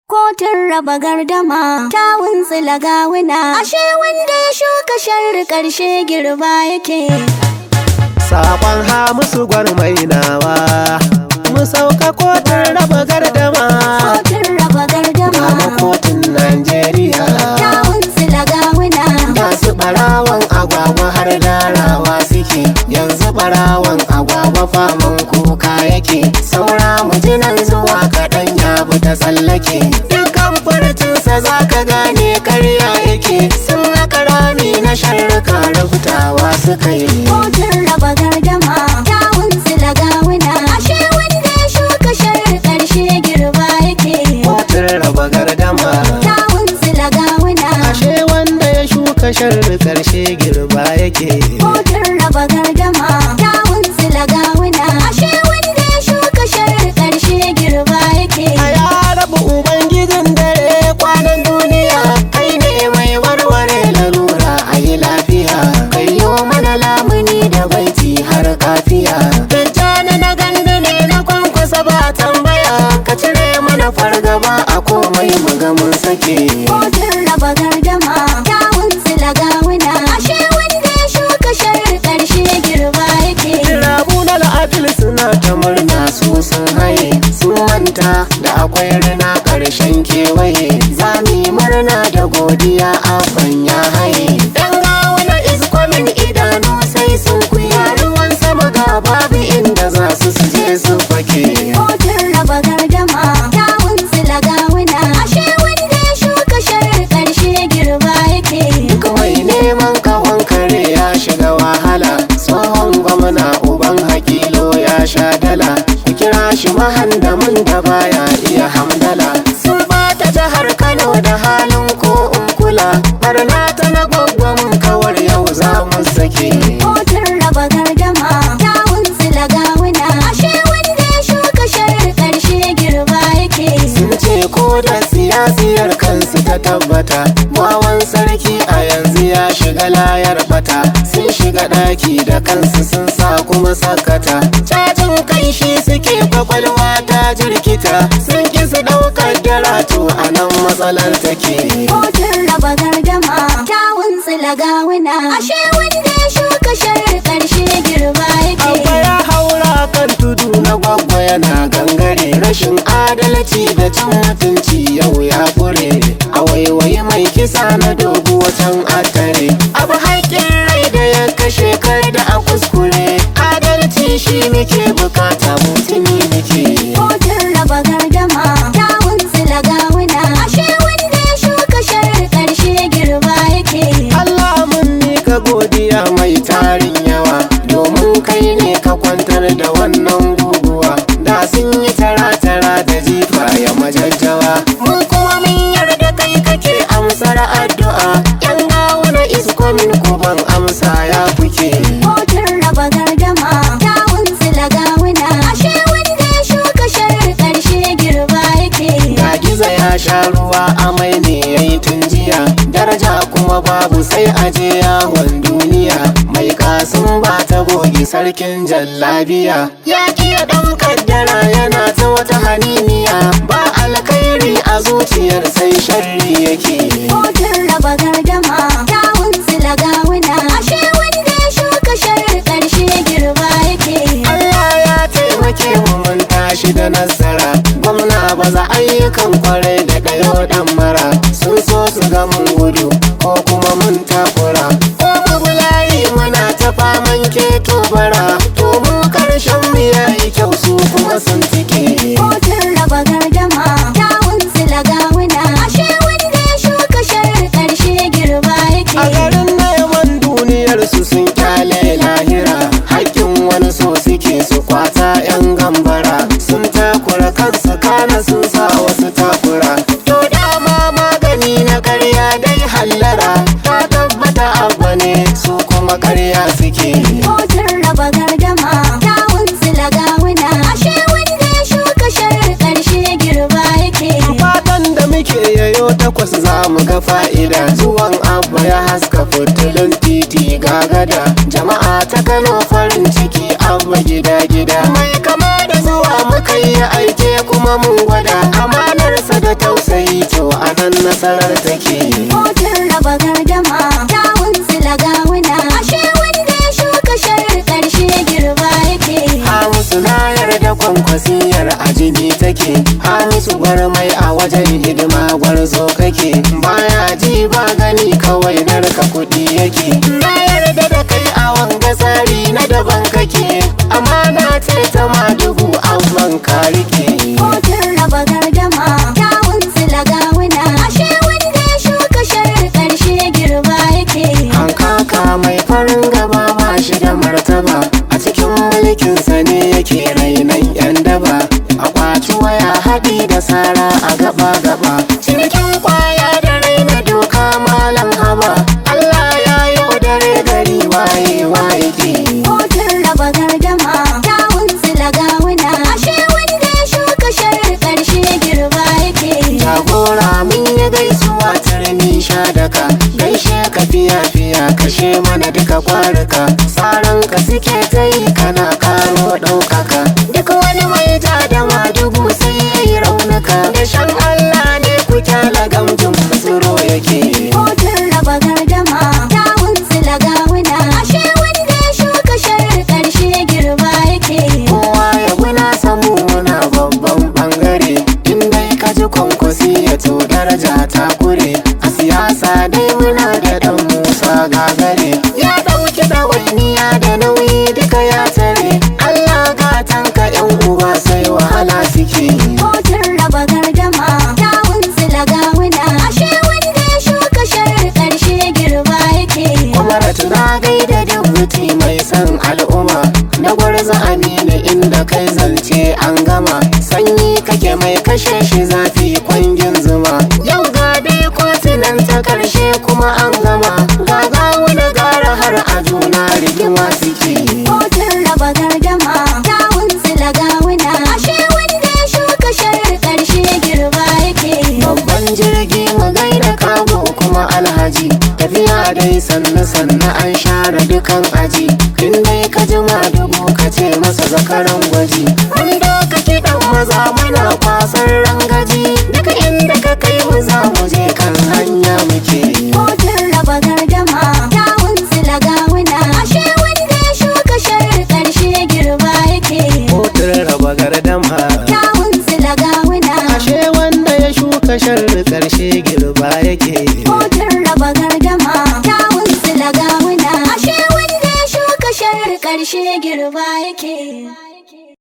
Kotun raba gardama ta wuntsila gawuna ashe wanda ya shuka sharri ƙarshe girba yake. Sabon Hamisu gwarmainawa Mu sauka kotun raba gardama Kotun raba Kama gardama kotun Najeriya ta wuntsila gawuna Masu ɓarawan agwagwa har darawa suke Yanzu ɓarawan agwagwa faman kuka yake Saura mujinan zuwa kaɗan ya bi ta tsallake Dukkan furcinsa za ka gane karya yake Sun haka rami na sharruka rubutawa suka yi Kotun raba gardama ta wuntsila gawuna ashe wanda ya shuka sharri ƙarshe girba yake. Kotun raba gardama Ta wuntsila gawuna Ashe wanda ya shuka sharri karshe girba yake Kotun raba gardama ta wuntsila gawuna ashe wanda ya shuka sharri ƙarshe girba yake. A ya rabu ubangijin dare kwanan duniya Kai ne mai warware lalura a yi lafiya Kai yo mana lamuni da baiti har kafiya Dajjana na gandu ne na kwankwasa ba tambaya Ka cire mana fargaba a komai mu ga mun sake Kotun raba gardama ta wuntsila gawuna ashe wanda ya shuka sharri ƙarshe girba yake. Rabu na la'afil suna ta murna su sun haye Sun manta da akwai rina ƙarshen kewaye Za mu yi murna da godiya abban ya haye Dan gawa na iskomin idanu sai sun kuya Ruwan sama ga babu inda za su su je su fake Kotun raba gardama ta wuntsila gawuna ashe wanda ya shuka sharri ƙarshe girba yake. Kawai neman kawon kare ya shiga wahala Tsohon gwamna uban hakilo ya sha dala Ku kira shi mahandamin da baya iya hamdala Sun bata jihar Kano da halin ko in kula Barna ta na gwaggwamin kawar yau za mu sake Kotun raba gardama ta wuntsila gawuna ashe wanda ya shuka sharri ƙarshe girba yake. Sun ce ko da siyasiyar kansu ta tabbata Wawan sarki a yanzu ya shiga layar bata Sun shiga ɗaki da kansu sun sa kuma sakata Cajin kai shi suke kwakwalwa ta jirkita Sun ki su ɗaukar darato a nan matsalar take Kotun raba gardama ta wuntsila gawuna ashe wanda ya shuka sharri ƙarshe girba Abba yake. ya haura kan tudu na gwagwa yana gangare rashin adalci da cin mutunci yau ya fure a waiwayi mai kisa na dogo wacan atare abu haƙƙin rai da ya kashe kar da a kuskure adalci shi muke bukata mutumi muke Kotun raba gardama ta wuntsila gawuna ashe wanda ya shuka sharri ƙarshe girba yake. Allah mun mika godiya mai tarin yawa domin kai ne ka kwantar da wannan guguwa da sun yi tara-tara da jifa ya majajjawa mu kuma mun yarda kai kake amsar addu'a yan gawuna iskomin kuban amsa ya kuke Kotun raba gardama ta wuntsila gawuna ashe wanda ya shuka sharri ƙarshe girba yake. ga giza ya sha ruwa amai ne ya yi tun jiya daraja kuma babu sai aje yawon duniya mai kasun ba ta goge sarkin jallabiya ya iya dan kaddara yana ta wata haniniya ba alkhairi a zuciyar sai sharri yake Kotun raba gardama ta wuntsila gawuna ashe wanda ya shuka sharri ƙarshe girba yake. Allah ya taimake mu mun tashi da nasara gwamna baza ayyukan kwarai da ɗayo ɗan mara sun so su ga mun gudu ko kuma mun takura ko mu bulayi muna ta faman keto bara to mu karshen mu yayi kyau su kuma sun tike Kotun raba gardama ta wuntsila gawuna ashe wanda ya shuka sharri ƙarshe girba a yake. garin neman duniyar su sun kyale lahira hakkin wani so suke su kwata yan gambara sun takura kansu kana sun sa wasu takura to dama magani na karya dai hallara ta tabbata abba ne su kuma karya suke Kotun raba gardama ta wuntsila gawuna ashe wanda ya shuka sharri ƙarshe girba yake. fatan da muke yayo takwas za mu ga fa'ida zuwan abba ya haska fitilun titi ga gada jama'a ta kano farin ciki abba gida gida mai kama da zuwa muka yi aike kuma mun gwada amanarsa da tausayi masarar take Kotun raba gardama kyawun sila gawuna ashe wanda ya shuka sharar karshe girba yake Hamisu na yarda kwankwasiyar a jini take Hamisu gwarmai a wajen hidima gwarzo kake Baya ji ba gani kawai narka kuɗi yake Na yarda da kai a wanga tsari na daban kake Amana ce ta ma dubu amman ka rike Kotun raba gardama kyawun sila gawuna ashe wanda ya shuka sharar karshe girba yake Hankaka mai farin gaba ba shi da martaba a cikin mulkinsa ne yake rainan yan daba a kwaci waya haɗi da sara a gaba gaba cinikin kwaya da raina doka malam haba Allah ya yo dare gari waye waye ke Kotun raba gardama kyawun sila gawuna ashe wanda ya shuka sharar karshe girba yake jagora mun yi gaisuwa turmi sha daka gaishe ka fiya fiya kashe mana duka kwaruka saran ka suke ta yi kana karo ɗaukaka duk wani mai ja da madugu sai ya yi raunuka da shan Allah ne ku kyala gamjin tsoro yake Kotun raba gardama kyawun sila gawuna ashe wanda ya shuka sharar karshe girba yake kowa ya guna samu muna babban bangare in dai ka ji kwankwasi ya to daraja ta kure a siyasa dai muna da dan musa gagare ya dauki ɗawainiya da nauyi duka ya tare allah gatanka yan uba sai wahala suke Kotun raba gardama kyawun sila gawuna ashe wanda ya shuka sharar karshe girba yake Umar tuna gaida dubuti mai son al'umma na gwarza aminu inda kai zance an gama sanyi kake mai kashe shi zafi kwangin zuma yau ga dai kotunan ta karshe kuma an gama ga gawuna gara har a juna rigima suke Kotun raba gardama kyawun sila gawuna ashe wanda ya shuka sharar karshe girba yake babban jirgi mu gaida kago kuma alhaji tafiya dai sannu sannu an share dukan aji in dai ka jima dubu ka ce masa zakaran gwaji wani doka kiɗan maza muna kwasar rangaji duka inda ka kai mu za mu je kan hanya muke Kotun raba gardama kyawun sila gawuna ashe wanda ya shuka sharar karshe girba yake kotun raba gardama kyawun sila gawuna ashe wanda ya shuka sharri karshe girba yake